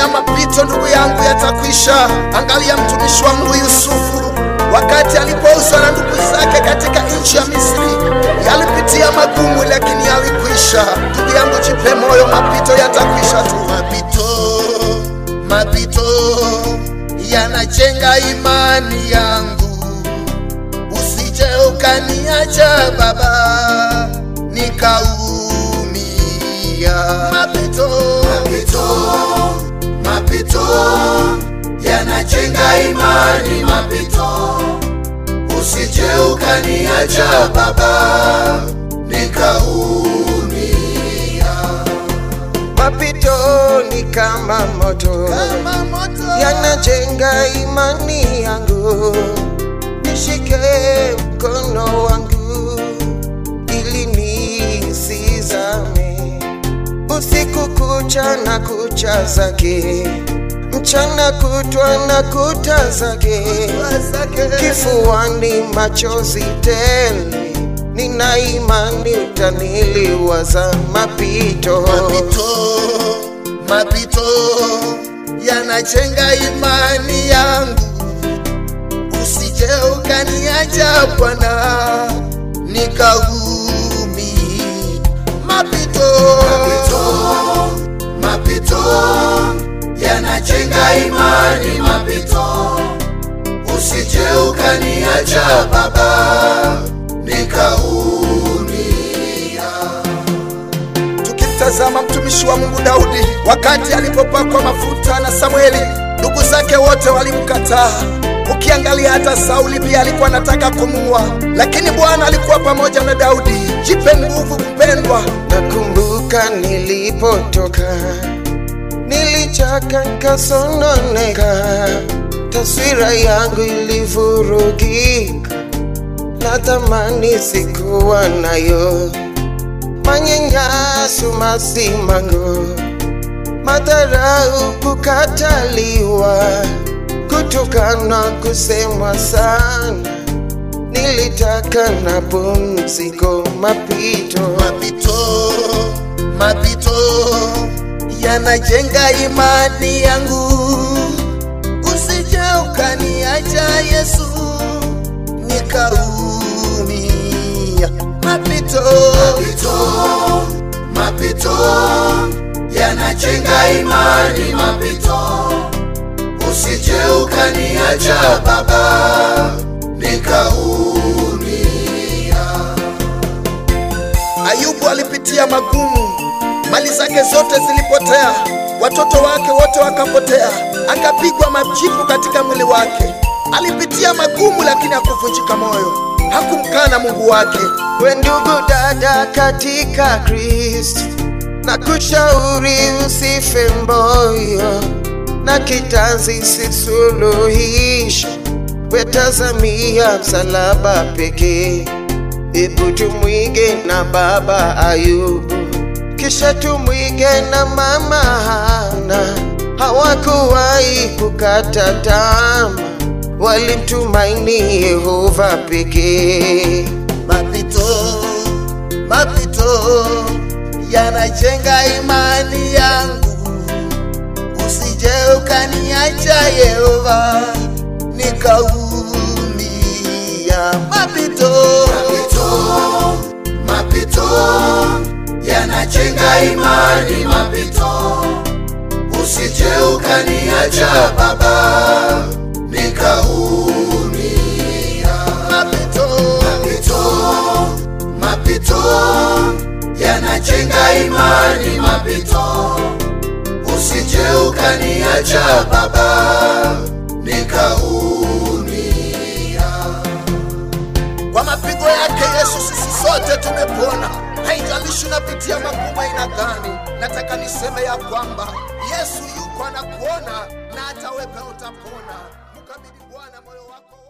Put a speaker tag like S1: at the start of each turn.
S1: mapito ndugu yangu yatakwisha. Angalia mtumishi wa Mungu Yusufu wakati alipouzwa na ndugu zake katika nchi ya Misri, yalipitia magumu, lakini yalikwisha. Ndugu yangu, jipe moyo, mapito yatakwisha tu. Mapito, mapito yanajenga imani yangu, usije ukaniacha Baba nikaumia. Mapito, mapito, mapito yanajenga imani, mapito usije ukaniacha Baba nikaumia.
S2: Mapito ni kama moto,
S1: Kama moto
S2: yanajenga imani yangu. Nishike mkono wangu ili nisizame, usiku kucha na kucha zake, mchana kutwa na kuta zake, kifuani machozi tele, nina imani utaniliwaza mapito
S1: mapito, mapito yanajenga imani yangu, usije ukaniacha Bwana nikaumi. Mapito, mapito, mapito yanajenga imani, mapito usije ukaniacha Baba nikaumia. Tukimtazama mtumishi wa Mungu Daudi wakati alipopakwa mafuta na Samueli, ndugu zake wote walimkataa. Ukiangalia hata Sauli pia alikuwa anataka kumuua, lakini Bwana alikuwa pamoja na Daudi. Jipe nguvu mpendwa,
S2: Nakumbuka nilipotoka, nilichaka nikasononeka, taswira yangu ilivurugika, na thamani sikuwa nayo, manyanyaso, masimango, madharau, kukataliwa, kutukana, kusemwa sana nilitaka na pumziko, mapito
S1: mapito, mapito yanajenga imani yangu, usije ukaniacha Yesu nikaumia. Mapito, mapito, mapito yanajenga imani, mapito usije ukaniacha Baba nikaumia. Ayubu alipitia magumu, mali zake zote zilipotea, watoto wake wote wakapotea, akapigwa majipu katika mwili wake. Alipitia magumu, lakini hakuvunjika moyo, hakumkana Mungu wake.
S2: we ndugu dada katika Kristo, na kushauri usife moyo, na kitanzi si suluhisho, wetazamia msalaba pekee. Ebu tumwige na baba Ayubu, kisha tumwige na mama Hana. Hawakuwahi kukata tamaa, walimtumaini Yehova pekee.
S1: Mapito, mapito yanajenga imani yangu, usije ukaniacha Yehova nikaumia. Mapito, mapito, mapito yanajenga imani, mapito usije ukaniacha Baba nikaumia. Mapito, mapito, mapito yanajenga imani, mapito usije ukaniacha Baba nikaumia. Kwa mapigo yake Yesu sisi sote tumepona. Haijalishi unapitia magumu aina gani, nataka niseme ya kwamba Yesu yuko anakuona na hata wewe utapona. Mkabidhi Bwana moyo wako.